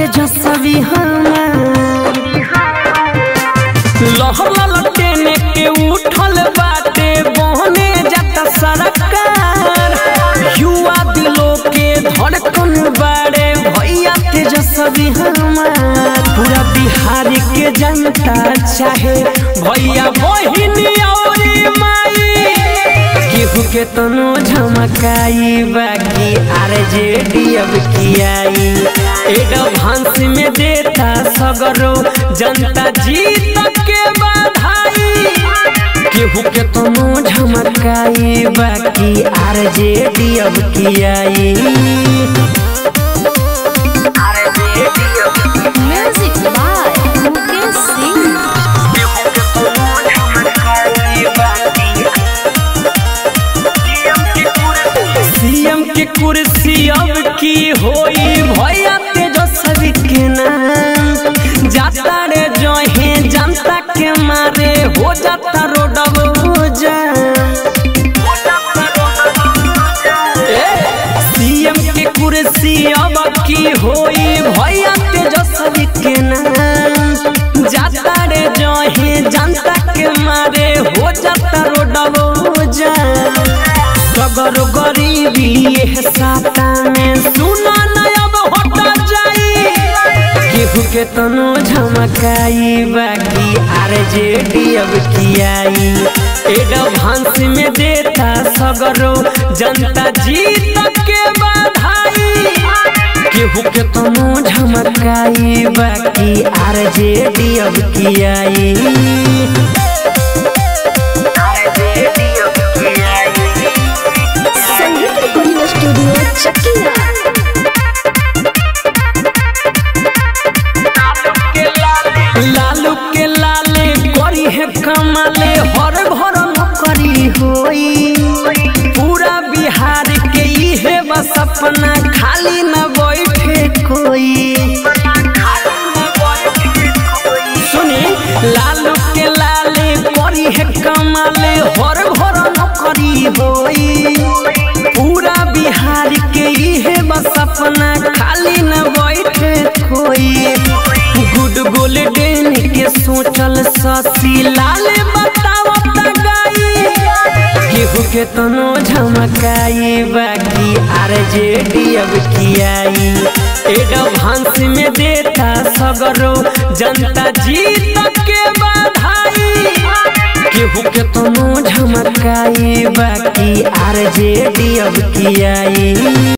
तेजस्वी हमार लहर लटेने के उठल बाटे बहने जाता सरकार युवा दिलों के धड़कन बाड़े भैया तेजस्वी हमार पूरा बिहार के जनता चाहे भैया बहिनी और माई केहू के तनो झमकाई बाकी आर जे डी अब की आई एडवांस में देता सगरो जनता जीत के बधाई केहू के तनो झमकाई बाकी आर जे डी अब की आई Music by Mukesh Singh. CM के कुर्सी अब की होई भैया तेजस्वी के नाम जाता रे जहे जनता के मारे हो जाता रोडब सीएम के कुर्सी अब की होई भैया तेजस्वी के नाम जाता रे जहे जनता के मारे हो जाता रोडब जा सगर गरीबी एह साता में सुना नयब हटा जाई केहू के तनो झमकाई बाकी आर जे डी अब की आई एडवांस में देता सगरो जनता जीत के बधाई केहू के तनो झमकाई बाकी आर जे डी अब की आई संगीत रिकॉर्डिंग स्टूडियो चकिया लालू के लाले करी है कमाले हर भर करी होई पूरा बिहार के इहे बस अपना खाली न बैठे कोई सुनी लालू के लाले करी है कमाले हर भर करी होई पूरा बिहार के इहे बस अपना खाली न बैठे कोई गुड गोल्डन के सोचल ससी लाल बतावत गाई केहू के तनो झमकाई बाकी आर जे डी अब की आई एडवांस में देता सगरो जनता जीत के बधाई केहू के तनो झमकाई बाकी आर जे डी अब की आई